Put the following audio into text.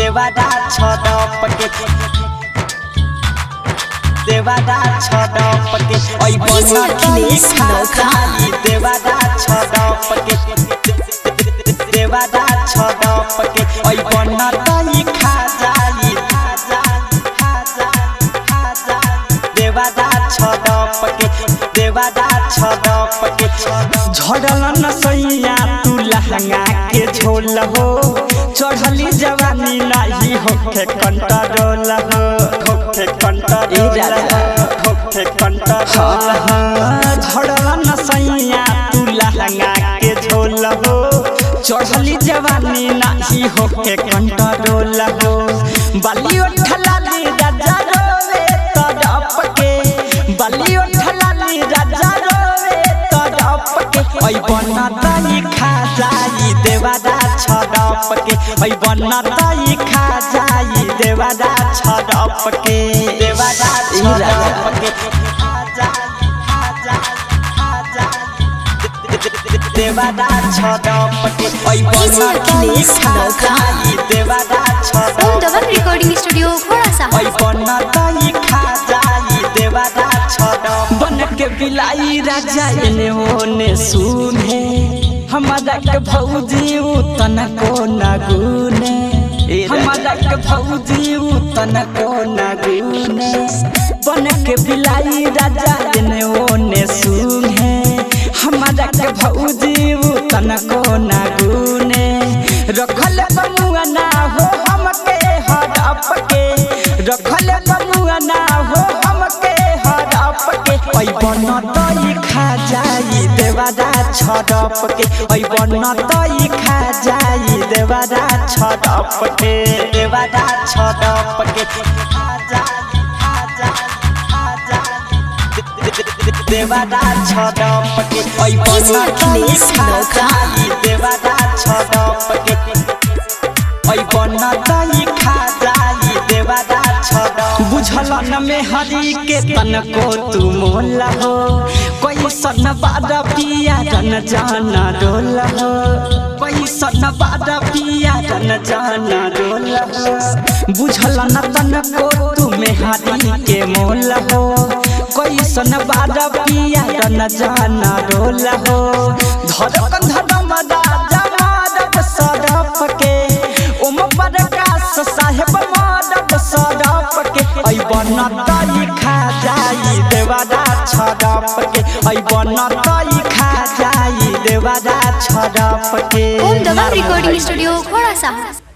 देवादा छडप के देवादा छडप के ओइ बना अखिलेश नौखा। खाली देवादा छडप के देवादा छडप के ओइ बना तई खा जाई खा जाई खा जाई खा जाई देवादा छडप के देवादा छडप के झड़ल न सैया तू लहंगा के झोल हो चढ़ली जवानी नाही होखे कंट्रोल हो होखे कंट्रोल होखे कंट्रोल झड़ल न सैया तू लहंगा के झोल हो चढ़ली जवानी नाही होखे कंट्रोल हो बलियो ठलाली राजा रोवे तड़प के बलियो ठलाली राजा रोवे तड़प के ओइ बनताई खा जाई देवादा छड़प के ओइ बनताई खा जाई देवादा छड़प के देवादा छड़प के खा जाई खा जाई खा जाई देवादा छड़प के ओइ अखिलेश बनताई खा नौखा। जाई देवादा ओम छड़प दबल रिकॉर्डिंग स्टूडियो घोड़ा सा ओइ बनताई खा जाई देवादा छड़प बन के बिलाई राजा एने ओने सुने हमारा के भौजी उ तनको न गुने हमारा के भौजी उ तनको न गुने बन के बिलाई राजा एने ओने सुने हमारा के भौजी उ तनको न गुने रखल बमुआ ना हो हमके हड़प के रखल बमुआ ना हो हमके हड़प के ओइ बनतई खा जाई देवादा छड़प के ओइ बनतई खा जाई देवादा छड़प के देवादा छड़प के खा जाई खा जाई खा जाई देवादा छड़प के ओइ बनतई अखिलेश खा नौखा। जाई देवादा छड़प के ओइ बनतई खा जाई देवादा छड़प बुझल न में हरी के तनको तू मोल हो कोई सन बाद पिया रन जाना डोल हो कोई सन बाद पिया रन जाना डोल हो बुझल न तनको तू में हरी के मोल हो कोई सन बाद पिया रन जाना डोल हो धड़कन धड़म राजा मारब सड़प के ओम प्रकाश साहेब मारब सड़प के ऐ बनतई खा जाई देवादा छड़प के ऐ बनतई खा जाई देवादा छड़प के ओम दबल रिकॉर्डिंग स्टूडियो घोड़ा सा